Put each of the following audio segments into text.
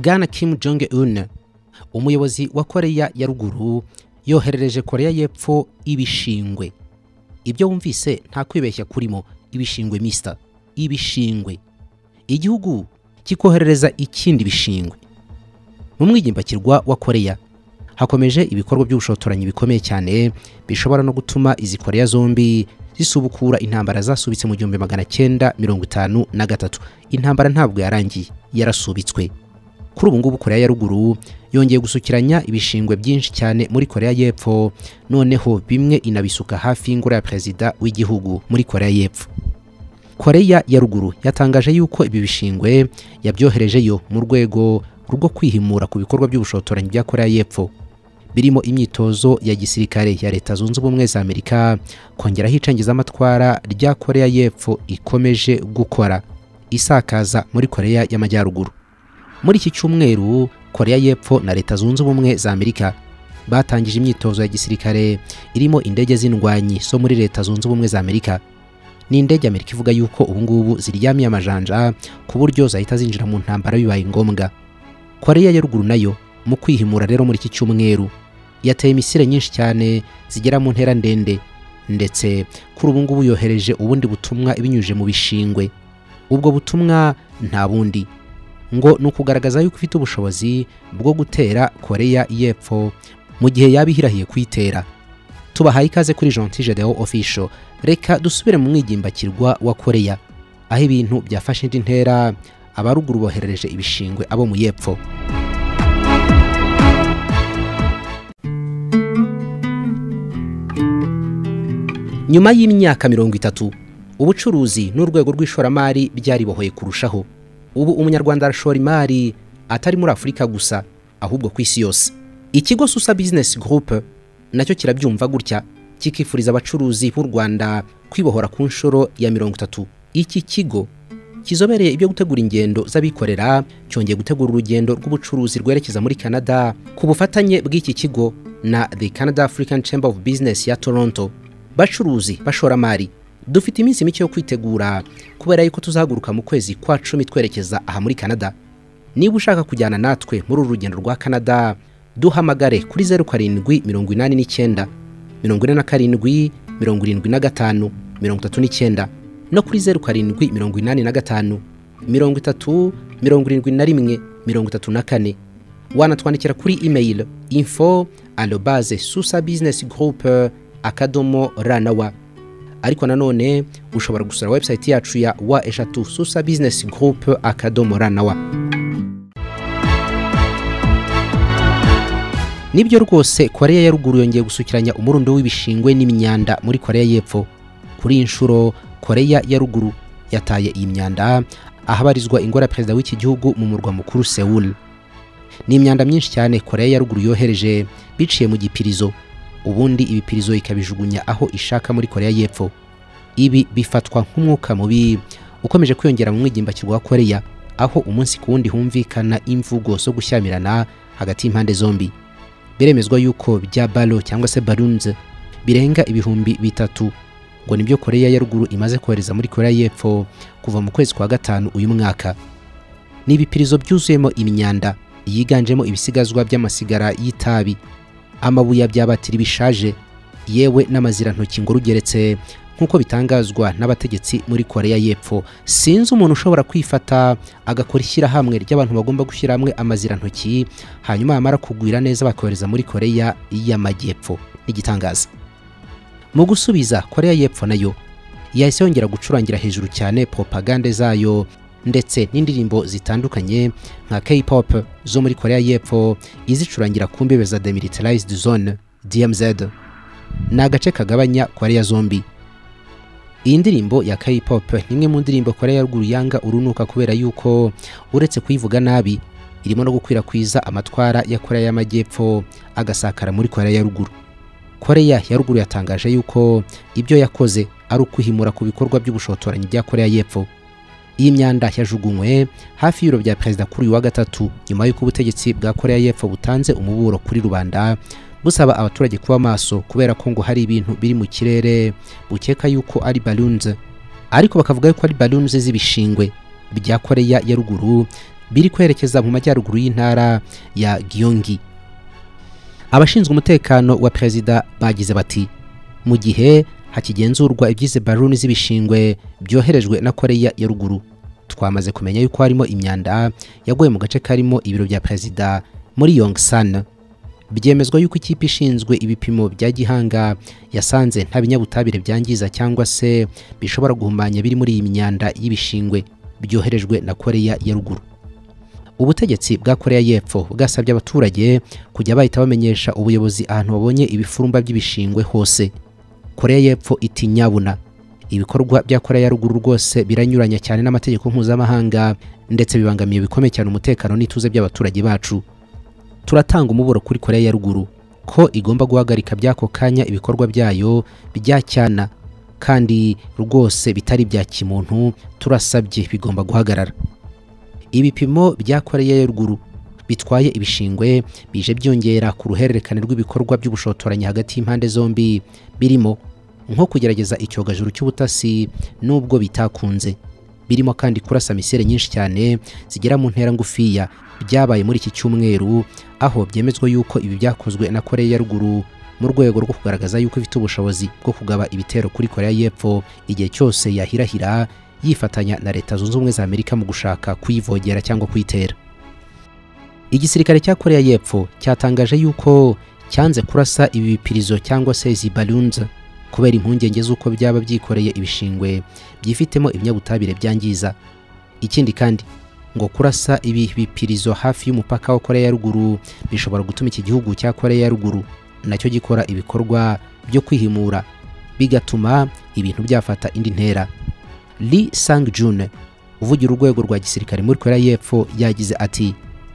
bwana Kim Jong Un umuyobozi wa koreya ya ruguru yoherereje koreya y'epfo ibishingwe ibyo wumvise nta kwibeshya kurimo ibishingwe misita ibishingwe igihugu kikoherereza ikindi bishingwe mu mwigimbakirwa wa koreya hakomeje ibikorwa by'ubushotoranyi bikomeye cyane bishobora no gutuma izi koreya zombi zisubukura intambara zasubitse mu gihumbi magana cyenda mirongo itanu na gatatu intambara ntabwo yarangiye yarasubitswe kuri ubu ngubu koreya ya ruguru yongeye gusukiranya ibishingwe byinshi cyane muri koreya y'epfo noneho bimwe inabisuka hafi y'ingoro ya perezida w'igihugu muri koreya y'epfo koreya ya ruguru yatangaje yuko ibi bishingwe yabyoherejeyo mu rwego rwo kwihimura ku bikorwa by'ubushotoranyi bya koreya y'epfo birimo imyitozo ya gisirikare ya leta zunze ubumwe za amerika kongeraho icengezamatwara rya koreya y'epfo ikomeje gukora isakaza muri koreya y'amajyaruguru muri iki cyumweru koreya y'epfo na leta zunze ubumwe za amerika batangije imyitozo ya gisirikare irimo indege z'indwanyi zo muri leta zunze ubumwe za amerika ni indege amerika ivuga yuko ubungubu ziryamiye amajanja ku buryo zahita zinjira mu ntambara bibaye ngombwa koreya ya ruguru nayo mu kwihimura rero muri iki cyumweru yateye imisire nyinshi cyane zigera mu ntera ndende ndetse kuri ubu ngubu yohereje ubundi butumwa ibinyujije mu bishingwe ubwo butumwa nta bundi ngo ni ukugaragaza yuko ifite ubushobozi bwo gutera koreya y'epfo mu gihe yaba ihirahiye kuyitera tubahaye ikaze kuri jean deo official reka dusubire mu mwigimbakirwa wa koreya aho ibintu byafashe indi ntera abaruguru boherereje ibishingwe abo mu y'epfo nyuma y'imyaka mirongo itatu ubucuruzi n'urwego rw'ishoramari byaribohoye kurushaho ubu umunyarwanda arashora imari atari muri afurika gusa ahubwo ku isi yose ikigo susa bizinesi gurupe nacyo kirabyumva gutya kikifuriza abacuruzi b'u rwanda kwibohora ku nshuro ya mirongo itatu iki kigo kizobereye ibyo gutegura ingendo z'abikorera cyongeye gutegura urugendo rw'ubucuruzi rwerekeza muri canada ku bufatanye bw'iki kigo na the canada african chamber of business ya toronto bacuruzi bashoramari dufite iminsi mike yo kwitegura kubera yuko tuzahaguruka mu kwezi kwa cumi twerekeza aha muri canada niba ushaka kujyana natwe muri uru rugendo rwa canada duhamagare kuri zeru karindwi mirongo inani n'icyenda mirongo ine na karindwi mirongo irindwi na gatanu mirongo itatu n'icyenda no kuri zeru karindwi mirongo inani na gatanu mirongo itatu mirongo irindwi na rimwe mirongo itatu na kane wanatwandikira kuri imeyili info arobaze susa bizinesi gurupe akadomo ranawa ariko nanone ushobora gusura website yacu ya wa eshatu susa bizinesi gurupe akadomo ranawa nibyo rwose koreya ya ruguru yongeye gusukiranya umurundo w'ibishingwe n'imyanda muri koreya y'epfo kuri iyi nshuro koreya ya ruguru yataye iyi myanda ahabarizwa ingoro ya perezida w'iki gihugu mu murwa mukuru sewul ni imyanda myinshi cyane koreya ya ruguru yohereje biciye mu gipirizo ubundi ibipirizo ikabijugunya aho ishaka muri koreya y'epfo ibi bifatwa nk'umwuka mubi ukomeje kwiyongera mu mwigimbakirwa wa koreya aho umunsi ku wundi humvikana imvugo zo gushyamirana hagati y'impande zombi biremezwa yuko bya balo cyangwa se barunze birenga ibihumbi bitatu ngo nibyo koreya ya ruguru imaze kohereza muri koreya y'epfo kuva mu kwezi kwa gatanu uyu mwaka ni ibipirizo byuzuyemo imyanda yiganjemo ibisigazwa by'amasigara y'itabi amabuye byabatiri bishaje yewe n'amazirantoki ngo rugeretse nk'uko bitangazwa n'abategetsi muri koreya y'epfo sinzi umuntu ushobora kwifata agakora ishyirahamwe ry'abantu bagomba gushyira hamwe amazirantoki hanyuma yamara kugwira neza bakohereza muri koreya y'amajyepfo n'igitangaza mu gusubiza koreya y'epfo nayo yahise yongera gucurangira hejuru cyane propagande zayo ndetse n'indirimbo zitandukanye nka K-pop zo muri koreya y'epfo izicurangira ku mbebe za demilitarized zone DMZ ni agace kagabanya koreya zombi iyi ndirimbo ya K-pop ni imwe mu ndirimbo koreya ya ruguru yanga urunuka kubera yuko uretse kuyivuga nabi irimo no gukwirakwiza amatwara ya koreya y'amajyepfo agasakara muri koreya ya ruguru koreya ya ruguru yatangaje yuko ibyo yakoze ari ukwihimura ku bikorwa by'ubushotoranyi bya koreya y'epfo iyi myanda yajugunywe hafi y'ibiro bya perezida kuri uyu wa gatatu nyuma y'uko ubutegetsi bwa koreya y'epfo butanze umuburo kuri rubanda busaba abaturage kuba maso kubera ko ngo hari ibintu biri mu kirere bukeka yuko ari balunze ariko bakavuga yuko ari balunze z'ibishingwe bya koreya ya ruguru biri kwerekeza mu majyaruguru y'intara ya giyongi abashinzwe umutekano wa perezida bagize bati mu gihe hakigenzurwa ibyize baruni z'ibishingwe byoherejwe na koreya ya ruguru twamaze kumenya yuko harimo imyanda yaguye mu gace karimo ibiro bya perezida muri yongsan byemezwa yuko ikipe ishinzwe ibipimo bya gihanga yasanze nta binyabutabire byangiza cyangwa se bishobora guhumanya biri muri iyi myanda y'ibishingwe byoherejwe na koreya ya ruguru ubutegetsi bwa koreya y'epfo bwasabye abaturage kujya bahita bamenyesha ubuyobozi ahantu babonye ibifurumba by'ibishingwe hose koreya y'epfo itinyabuna ibikorwa bya koreya ya ruguru rwose biranyuranya cyane n'amategeko mpuzamahanga ndetse bibangamiye bikomeye cyane umutekano n'ituze by'abaturage bacu turatanga umuburo kuri koreya ya ruguru ko igomba guhagarika by'ako kanya ibikorwa byayo bijyacyana kandi rwose bitari ibya kimuntu turasabye bigomba guhagarara ibipimo bya koreya ya ruguru bitwaye ibishingwe bije byongera ku ruhererekane rw'ibikorwa by'ubushotoranyi hagati y'impande zombi birimo nko kugerageza icyogajuru cy'ubutasi nubwo bitakunze birimo kandi kurasa misere nyinshi cyane zigera mu ntera ngufiya byabaye muri iki cyumweru aho byemezwa yuko ibi byakozwe na koreya ya ruguru mu rwego rwo kugaragaza yuko ifite ubushobozi bwo kugaba ibitero kuri koreya y'epfo igihe cyose yahirahira yifatanya na leta zunze ubumwe za amerika mu gushaka kuyivogera cyangwa kuyitera igisirikare cya koreya y'epfo cyatangaje yuko cyanze kurasa ibi bipirizo cyangwa se izi balunze kubera impungenge z'uko byaba byikoreye ibishingwe byifitemo ibinyabutabire byangiza ikindi kandi ngo kurasa ibi bipirizo hafi y'umupaka wa koreya ya ruguru bishobora gutuma iki gihugu cya koreya ya ruguru nacyo gikora ibikorwa byo kwihimura bigatuma ibintu byafata indi ntera Lee Sang June uvugira urwego rwa gisirikare muri Korea y'Epfo yagize ati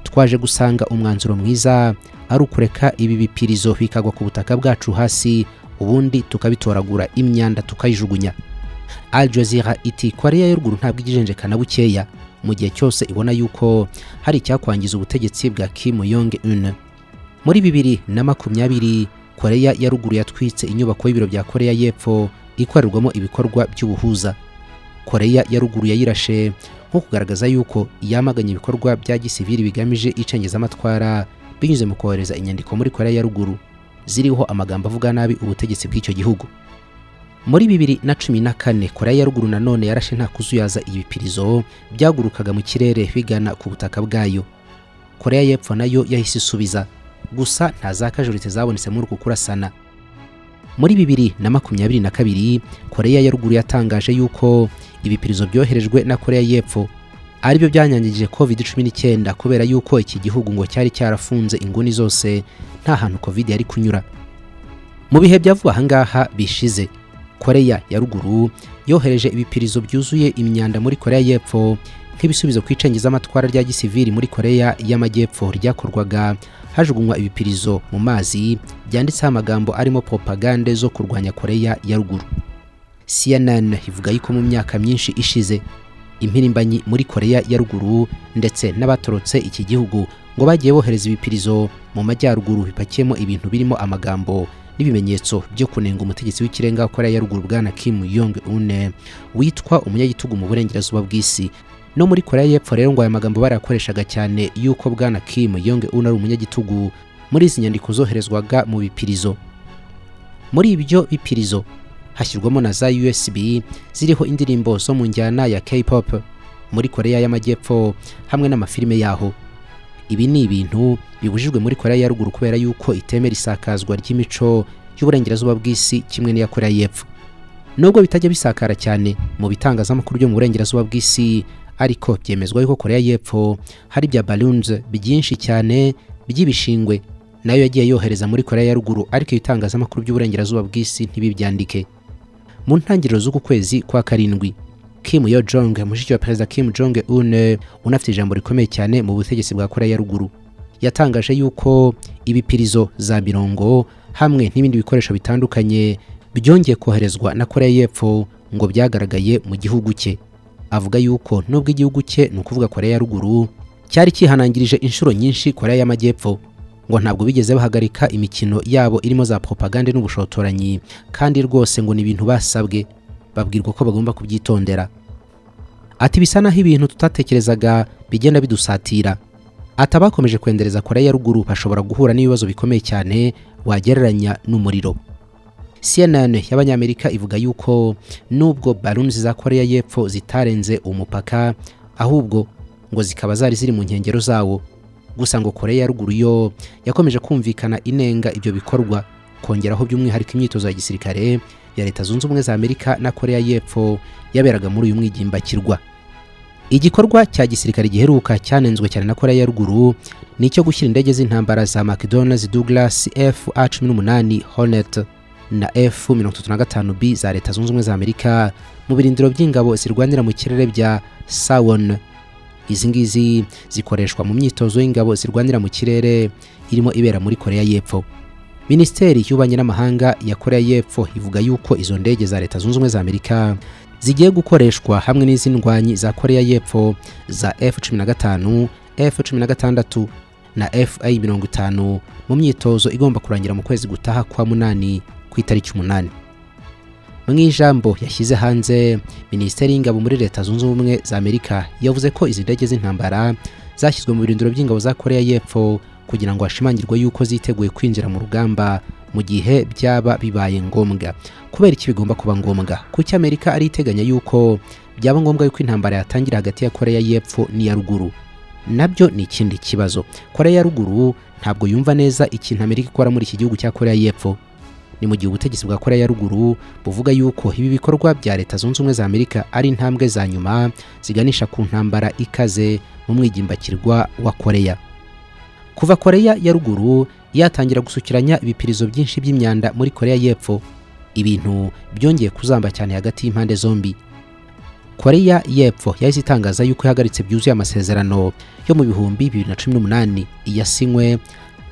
twaje gusanga umwanzuro mwiza ari ukureka ibi bipirizo bikagwa ku butaka bwacu hasi ubundi tukabitoragura imyanda tukayijugunya Al Jazeera iti Korea ya ruguru ntabwo igijenjekana bukeya mu gihe cyose ibona yuko hari icyakwangiza ubutegetsi bwa Kim Jong Un muri bibiri na makumyabiri Korea ya ruguru yatwitse inyubako y'ibiro bya Korea y'Epfo ikorerwamo ibikorwa by'ubuhuza koreya ya ruguru yayirashe nko kugaragaza yuko yamaganye ibikorwa bya gisivili bigamije icengezamatwara binyuze mu kohereza inyandiko muri koreya ya ruguru ziriho amagambo avuga nabi ubutegetsi bw'icyo gihugu muri bibiri na cumi na kane koreya ya ruguru nanone yarashe nta kuzuyaza ibipirizo byagurukaga mu kirere bigana ku butaka bwayo koreya y'epfo nayo yahise isubiza gusa nta zakajuritse zabonetse muri uku kurasana muri bibiri na makumyabiri na kabiri koreya ya ruguru yatangaje yuko ibipirizo byoherejwe na koreya y'epfo aribyo byanyangije covid cumi n'icyenda kubera yuko iki gihugu ngo cyari cyarafunze inguni zose nta hantu covid yari kunyura mu bihe bya vuba ahangaha bishize koreya ya ruguru yohereje ibipirizo byuzuye imyanda muri koreya y'epfo nk'ibisubizo ku icengezamatwara rya gisivili muri koreya y'amajyepfo ryakorwaga hajugunywa ibipirizo mu mazi byanditseho amagambo arimo propagande zo kurwanya koreya ya ruguru cnn ivuga yuko mu myaka myinshi ishize impirimbanyi muri koreya ya ruguru ndetse n'abatorotse iki gihugu ngo bagiye bohereza ibipirizo mu majyaruguru bipakiyemo ibintu birimo amagambo n'ibimenyetso byo kunenga umutegetsi w'ikirenga wa koreya ya ruguru bwana kim yong une witwa umunyagitugu mu burengerazuba bw'isi no muri koreya y'epfo rero ngo aya magambo barayakoreshaga cyane yuko bwana kim yong un ari umunyagitugu muri izi nyandiko zoherezwaga mu bipirizo muri ibyo bipirizo hashyirwamo na za usb ziriho indirimbo zo mu njyana ya k-pop muri koreya y'amajyepfo hamwe n'amafilime yaho ibi ni ibintu bibujijwe muri koreya ya ruguru kubera yuko itemera isakazwa ry'imico y'uburengerazuba bw'isi kimwe n'iya koreya y'epfo nubwo bitajya bisakara cyane mu bitangazamakuru byo mu burengerazuba bw'isi ariko byemezwa yuko koreya y'epfo hari bya balunze byinshi cyane by'ibishingwe nayo yagiye yohereza muri koreya ya ruguru ariko ibitangazamakuru by'uburengerazuba bw'isi ntibibyandike mu ntangiriro z'uku kwezi kwa karindwi kim yo jong mushiki wa perezida kim jong un unafite ijambo rikomeye cyane mu butegetsi bwa koreya ya ruguru yatangaje yuko ibipirizo za mirongo hamwe n'ibindi bikoresho bitandukanye byongeye koherezwa na koreya y'epfo ngo byagaragaye mu gihugu cye avuga yuko nubwo igihugu cye ni ukuvuga koreya ya ruguru cyari cyihanangirije inshuro nyinshi koreya y'amajyepfo ngo ntabwo bigeze bahagarika imikino yabo irimo za propagande n'ubushotoranyi kandi rwose ngo ni ibintu basabwe babwirwa ko bagomba kubyitondera ati bisa naho ibintu tutatekerezaga bigenda bidusatira ati abakomeje kwendereza koreya ya ruguru bashobora guhura n'ibibazo bikomeye cyane wagereranya n'umuriro cnn y'abanyamerika ivuga yuko nubwo barunzi za koreya y'epfo zitarenze umupaka ahubwo ngo zikaba zari ziri mu nkengero zawo gusa ngo koreya ya ruguru yo yakomeje kumvikana inenga ibyo bikorwa kongeraho by'umwihariko imyitozo ya gisirikare ya leta zunze ubumwe za amerika na koreya y'epfo yaberaga muri uyu mwigimbakirwa igikorwa cya gisirikare giheruka cyanenzwe cyane na koreya ya ruguru ni icyo gushyira indege z'intambara za mcdonalds douglas f a cumi n'umunani hornet na f mirongo itatu na gatanu b za leta zunze ubumwe za amerika mu birindiro by'ingabo zirwanira mu kirere bya sawon izi ngizi zikoreshwa mu myitozo y'ingabo zirwanira mu kirere irimo ibera muri koreya y'epfo minisiteri y'ububanyi n'amahanga ya koreya y'epfo ivuga yuko izo ndege za leta zunze ubumwe za amerika zigiye gukoreshwa hamwe n'izindwanyi za koreya y'epfo za f-15 f-16 na fa-50 mu myitozo igomba kurangira mu kwezi gutaha kwa munani ku itariki umunani mu ijambo yashyize hanze minisiteri y'ingabo muri leta zunze ubumwe za amerika yavuze ko izi ndege z'intambara zashyizwe mu birindiro by'ingabo za koreya y'epfo kugira ngo hashimangirwe yuko ziteguye kwinjira mu rugamba mu gihe byaba bibaye ngombwa kubera iki bigomba kuba ngombwa kuki amerika ari iteganya yuko byaba ngombwa yuko intambara yatangira hagati ya koreya y'epfo n'iya ruguru nabyo ni ikindi kibazo koreya ya ruguru ntabwo yumva neza ikintu amerika ikora muri iki gihugu cya koreya y'epfo ni mu gihe ubutegetsi bwa koreya ya ruguru buvuga yuko ibi bikorwa bya leta zunze ubumwe za amerika ari intambwe za nyuma ziganisha ku ntambara ikaze mu mwigimbakirwa wa koreya kuva koreya ya ruguru yatangira gusukiranya ibipirizo byinshi by'imyanda muri koreya y'epfo ibintu byongeye kuzamba cyane hagati y'impande zombi koreya y'epfo yahise itangaza yuko ihagaritse byuzuye amasezerano yo mu bihumbi bibiri na cumi n'umunani iyasinywe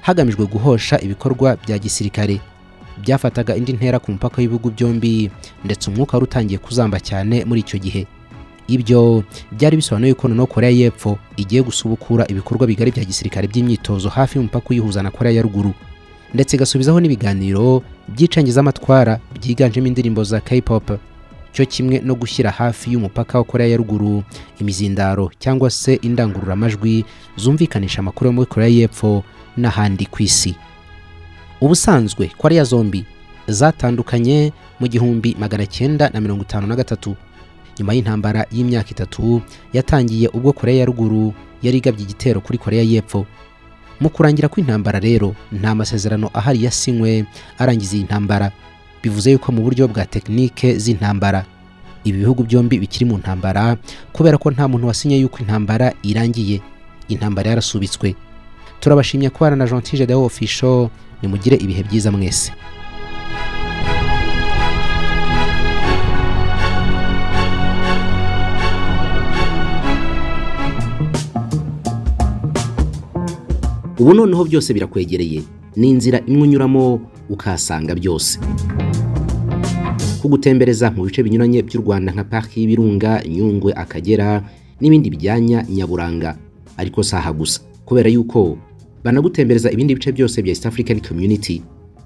hagamijwe guhosha ibikorwa bya gisirikare byafataga indi ntera ku mupaka w'ibihugu byombi ndetse umwuka wari utangiye kuzamba cyane muri icyo gihe ibyo byari bisobanuye ko noneho koreya y'epfo igiye gusubukura ibikorwa bigari bya gisirikare by'imyitozo hafi y'umupaka uyihuza na koreya ya ruguru ndetse igasubizaho n'ibiganiro by'icengezamatwara byiganjemo indirimbo za k-pop cyo kimwe no gushyira hafi y'umupaka wa koreya ya ruguru imizindaro cyangwa se indangururamajwi zumvikanisha amakuru yo muri koreya y'epfo n'ahandi ku isi ubusanzwe koreya zombi zatandukanye mu gihumbi magana cyenda na mirongo itanu na gatatu nyuma y'intambara y'imyaka itatu yatangiye ubwo koreya ya ruguru yari igabye igitero kuri koreya y'epfo mu kurangira kw'intambara rero nta masezerano ahari yasinywe arangiza iyi ntambara bivuze yuko mu buryo bwa tekinike z'intambara ibi bihugu byombi bikiri mu ntambara kubera ko nta muntu wasinye yuko intambara irangiye intambara yarasubitswe turabashimye kubana na gentile dewo ofisho nimugire ibihe byiza mwese ubu noneho byose birakwegereye ni inzira imwe unyuramo ukahasanga byose kugutembereza mu bice binyuranye by'u rwanda nka pariki y'ibirunga nyungwe akagera n'ibindi byanya nyaburanga ariko si aha gusa kubera yuko banagutembereza ibindi bice byose bya east african community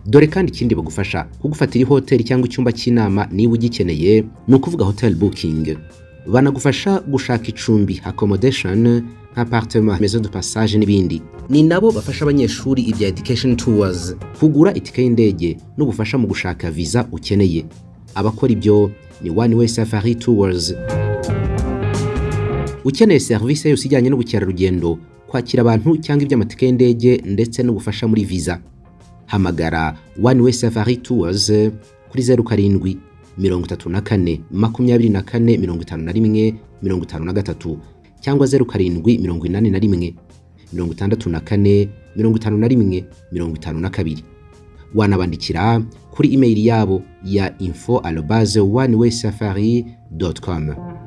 dore kandi ikindi bagufasha kugufatira ihoteli cyangwa icyumba cy'inama niba ugikeneye ni ukuvuga hotel booking banagufasha gushaka icumbi accommodation nk'apartement maison de passage n'ibindi ni nabo bafasha abanyeshuri ibya education tours kugura itike y'indege n'ubufasha mu gushaka visa ukeneye abakora ibyo ni one way safari tours ukeneye serivisi yose ijyanye n'ubukerarugendo kwakira abantu cyangwa iby'amatike y'indege ndetse n'ubufasha muri visa hamagara one way safari tours kuri zeru karindwi mirongo itatu na kane makumyabiri na kane mirongo itanu na rimwe mirongo itanu na gatatu cyangwa zeru karindwi mirongo inani na rimwe mirongo itandatu na kane mirongo itanu na rimwe mirongo itanu na kabiri wanabandikira kuri imeyili yabo ya info alobaze one way safari com